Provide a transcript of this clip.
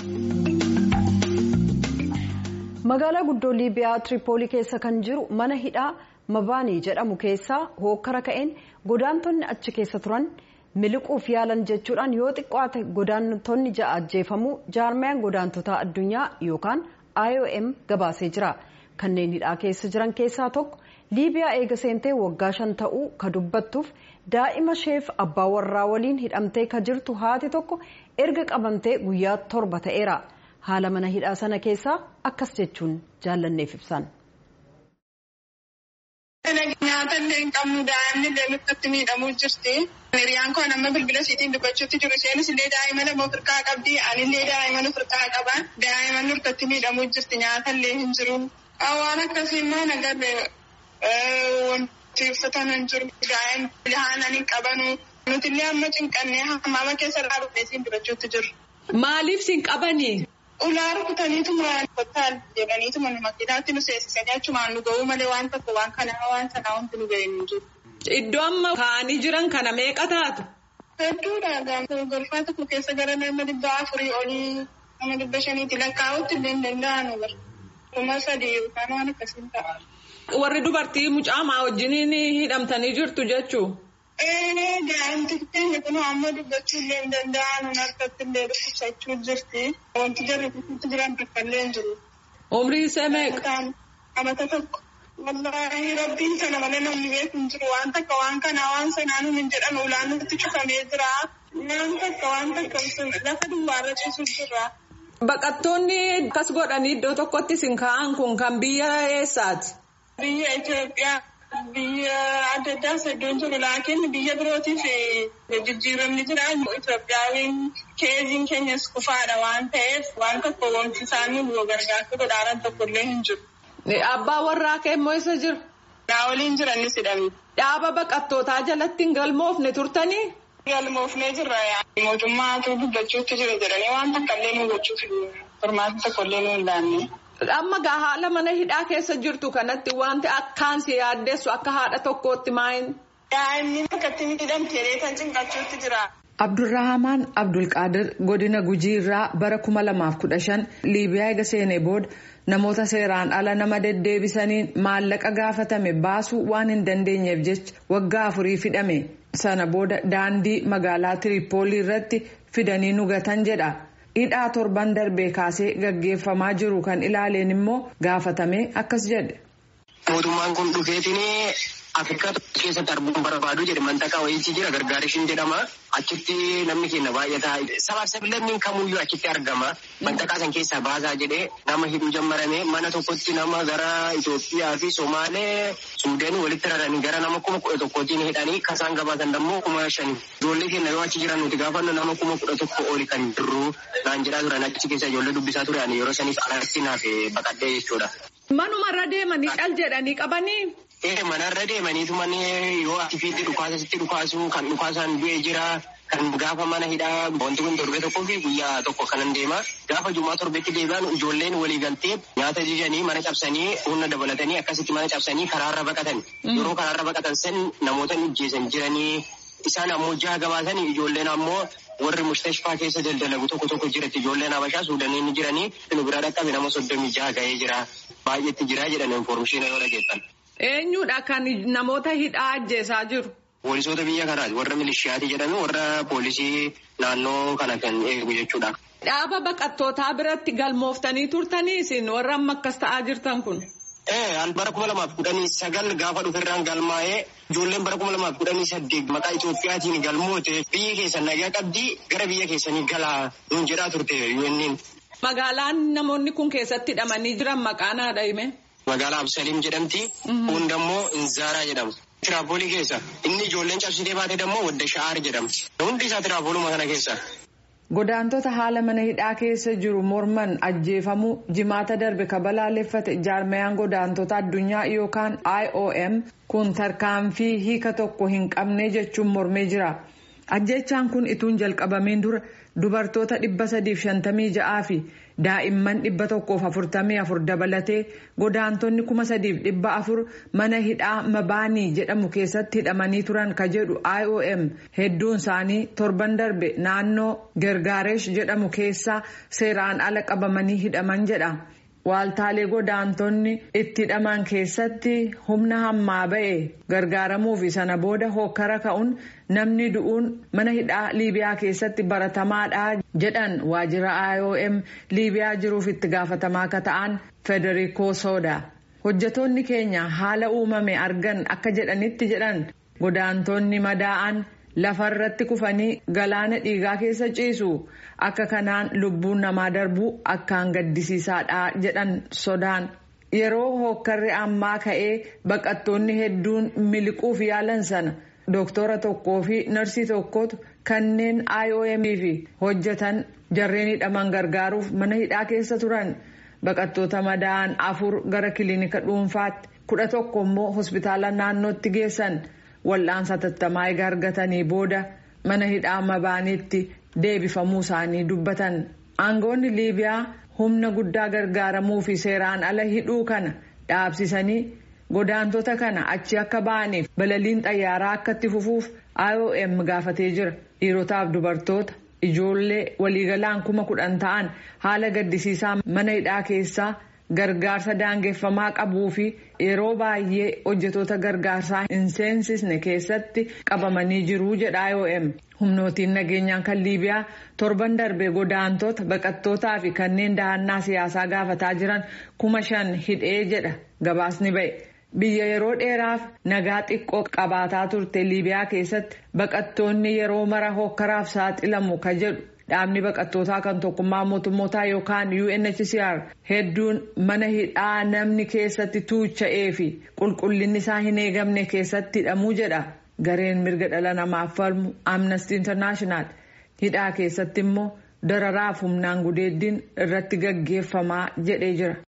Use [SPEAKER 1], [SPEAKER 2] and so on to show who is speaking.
[SPEAKER 1] magaalaa guddoo liibiyaa tiripoolii keessa kan jiru mana hidhaa mabaanii jedhamu keessaa hookkara ka'een godaantonni achi keessa turan miliquuf yaalan jechuudhaan yoo xiqqaate godaantonni ja'a ajjeefamuu jaarmayaan godaantotaa addunyaa yookaan iom gabaasee jira kanneen hidhaa keessa jiran keessaa tokko liibiyaa eega seentee waggaa shan ta'uu ka dubbattuuf daa'ima isheef abbaa warraa waliin hidhamtee ka jirtu haati tokko erga qabamtee guyyaa torba ta'eera. haala mana hidhaa sana keessaa akkas jechuun jaallanneef ibsan.
[SPEAKER 2] Nyaata illee hin qabnu daa'imni illee nutti miidhamuu jirti. Hiriyaan koo nama bilbila isiitiin dubbachuutti jiru. Isheenis illee daa'ima lama ofirkaa qabdi. Ani illee daa'ima ofirkaa qaba. Daa'ima nutti miidhamuu jirti. Nyaata illee hin jiru. Waan akkasii immoo nagarre wanti uffatan hin jiru. Daa'ima haalan hin qabanu. Nuti illee amma cinqannee hammaama keessa dhaabbatee isiin dubbachuutti jiru.
[SPEAKER 3] Maaliif siin qabanii?
[SPEAKER 2] Ulaa rukutaniituma kottaan jedhaniituma makiinaatti nu seensisanii achumaan nu ga'uu malee waan tokko waan kanaa waan sanaa wanti nu ga'e hin jiru.
[SPEAKER 3] Iddoo amma kaa'anii jiran kana meeqa taatu?
[SPEAKER 2] Hedduudha. Golfaa tokko keessa gara nama dhibba afurii olii nama dhibba shaniitti lakkaa'utti illee hin danda'anu bara. Kuma sadii yookaan waan akkasiin ta'a.
[SPEAKER 3] Warri dubartii mucaamaa wajjiniin hidhamtanii jirtu jechuu?
[SPEAKER 2] Daa'imti keenya kun amma dubbachuu illee hin danda'an harkatti illee dhukkubsachuu jirti. Wanti jarri kutuutti jiran tokko illee hin jiru.
[SPEAKER 3] Umrii isaa meeqa?
[SPEAKER 2] Amata tokko. Wallaahi rabbiin sana malee namni beeku hin jiru. Waan takka waan kanaa waan sanaa nuun hin jedhan ulaan nutti cufamee jira. Waan takka waan takka lafa duwwaarra ciisu jira.
[SPEAKER 3] Baqattoonni akkas godhanii iddoo tokkotti isin kaa'an kun kan biyya eessaati?
[SPEAKER 2] Biyya Itoophiyaa. Biyya adda addaas iddoon jiru laakiin biyya birootiif jijjiiramni jira. Itoophiyaan keeziin keenyas kufaadha waan ta'eef waan tokko wanti isaanii nu gargaartu godhaaran tokko illee hin jiru.
[SPEAKER 3] Abbaa warraa kee immoo isa jiru?
[SPEAKER 2] Naa waliin jiranis hidhame.
[SPEAKER 3] Dhaaba baqattootaa jalatti hin galmoofne turtanii?
[SPEAKER 2] Galmoofnee jirra. Mootummaatu dubbachuutti jira jedhanii waan takka illee nu gochuuf furmaata tokko illee nu hin laanne.
[SPEAKER 3] Amma gaa haala mana hidhaa keessa jirtu kanatti wanti akkaan si yaaddeessu akka haadha tokkootti maayin?
[SPEAKER 2] Daa'imni akkatti miidhamtee kan cinqachuutti jira.
[SPEAKER 3] Abdurrahamaan Abdulqaadir godina Gujii irraa bara kuma lamaaf kudha shan Liibiyaa eega seenee booda namoota seeraan ala nama deddeebisaniin maallaqa gaafatame baasuu waan hin dandeenyeef jecha waggaa afurii hidhame. Sana booda daandii magaalaa Tiripoolii irratti fidanii nugatan jedha. hidhaa torban darbee kaasee gaggeeffamaa jiru kan ilaaleen immoo gaafatame akkas jedhe.
[SPEAKER 4] Mootummaan kun dhufeetiin Afrikaa keessatti arguun barbaadu jedhe mantaqaa wayiitii jira gargaarishiin jedhama. Achitti namni keenya baay'ataa sabaaf sablammiin kamuyyuu achitti argama. Mantaqaa san keessaa baasaa jedhee nama hidhuu jammarame mana tokkotti nama gara Itoophiyaa fi Somaalee Suudeen walitti raranii gara nama kuma kudha tokkootiin hidhanii kasaan gabaasan dammoo kuma shani. Ijoollee keenya yoo achi jiran nuti gaafannu nama kuma kudha tokko oli kan jirru naan jedhaa turan achi keessa ijoollee dubbisaa turan yeroo saniif alatti naaf baqadhee jechuudha.
[SPEAKER 3] Manumarra deemanii dhal jedhanii qabanii.
[SPEAKER 4] Ee manarra deemaniitu manni yoo ati fiitti dhukaasatti dhukaasu kan dhukaasaan du'e jira kan gaafa mana hidhaa wanti kun torbe tokkoo fi guyyaa tokko kanan deema gaafa jumaa torbetti deebi'an ijoolleen walii galtee nyaata jijanii mana cabsanii humna dabalatanii akkasitti mana cabsanii karaarra baqatan yeroo karaarra baqatan san namoota ijjeesan jiranii isaan ammoo jaha gabaasanii ijoolleen ammoo warri mustashfaa keessa daldalagu tokko tokko jiratti ijoolleen habashaa suudanii ni jiranii nu bira dhaqqabe nama soddomii jaha ga'ee jira baay'eetti jira jedhan informeeshinii yoo dhageessan.
[SPEAKER 3] Eenyudha kan namoota hidhaa ajjeesaa jiru?
[SPEAKER 4] Poolisoota biyya kanaati. Warra milishiyaati jedhame warra poolisii naannoo kana kan eegu jechuudha.
[SPEAKER 3] Dhaaba baqattootaa biratti galmooftanii turtanii isin warra amma akkas ta'aa jirtan kun?
[SPEAKER 4] Ee bara kuma lamaaf kudhanii sagal gaafa dhuferraan galmaa'ee ijoolleen bara kuma lamaaf kudhanii saddeet maqaa Itoophiyaatiin galmoote biyya keessan nagaa qabdii gara biyya keessanii galaa nuun jedhaa turte yuunniin.
[SPEAKER 3] Magaalaan namoonni kun keessatti hidhamanii jiran maqaan haadha hime?
[SPEAKER 4] Magaalaa Absaliim jedhamti. Kun dammoo Inzaaraa jedhama. Tiraapoolii keessa. Inni ijoolleen cabsitee baate dammoo Wadda Sha'aar jedhamti. Hundi isaa tiraapooluma kana keessa.
[SPEAKER 3] Godaantota haala mana hidhaa keessa jiru morman ajjeefamuu jimaata darbe kabalaaleffate jaarmayaan godaantota addunyaa yookaan IOM kun tarkaanfii hiika tokko hin qabne jechuun mormee jira. ajjechaan kun ituun jalqabameen dura dubartoota 356 fi daa'imman 144 dabalatee godaantonni 3400 mana hidhaa mabaanii jedhamu keessatti hidhamanii turan ka jedhu iom hedduun isaanii torban darbe naannoo gergaaresh jedhamu keessaa seeraan ala qabamanii hidhaman jedha. Waaltaalee godaantonni itti hidhaman keessatti humna hammaa ba'e gargaaramuu fi sana booda hokkara ka'uun namni du'uun mana hidhaa Liibiyaa keessatti baratamaadha jedhan waajjira IOM Liibiyaa jiruuf itti gaafatamaa akka ta'an Federico Soda. Hojjetoonni keenya haala uumame argan akka jedhanitti jedhan godaantonni madaa'an lafarratti kufanii galaana dhiigaa keessa ciisu akka kanaan lubbuun namaa darbuu akkaan gaddisiisaadha jedhan sodaan yeroo hokkarri ammaa ka'ee baqattoonni hedduun miliquuf yaalan sana dooktora tokkoo fi narsii tokkotu kanneen iom fi hojjetan jarreen hidhaman gargaaruuf mana hidhaa keessa turan baqattoota madaa'an afur gara kiliinika dhuunfaatti kudha tokko immoo hospitaala naannootti geessan. wal'aansa tattamaa egaa argatanii booda mana hidhaa mabaaniitti deebifamuu isaanii dubbatan aangoonni liibiyaa humna guddaa gargaaramuu fi seeraan ala hidhuu kana dhaabsisanii godaantota kana achi akka ba'aniif balaliin xayyaaraa akka itti fufuuf iom gaafatee jira dhiirotaaf dubartoota ijoollee waliigalaan kuma kudhan ta'an haala gaddisiisaa mana hidhaa keessaa. gargaarsa daangeffamaa qabuu fi yeroo baay'ee hojjetoota gargaarsaa hin seensisne keessatti qabamanii jiru jedha IOM. humnootiin nageenyaan kan liibiyaa torban darbe godaantota baqattootaa fi kanneen dahannaa siyaasaa gaafataa jiran kuma shan hidhee jedha gabaasni ba'e. biyya yeroo dheeraaf nagaa xiqqoo qabaataa turte liibiyaa keessatti baqattoonni yeroo mara hokkaraaf saaxilamu ka jedhu. dhaabni baqattootaa kan tokkummaa mootummootaa yookaan UNHCR hedduun mana hidhaa namni keessatti tuucha'ee fi qulqullinni isaa hin eegamne keessatti hidhamuu jedha gareen mirga dhala namaaf falmu amnesty international hidhaa keessatti immoo dararaaf humnaan gudeeddiin irratti gaggeeffamaa jedhee jira.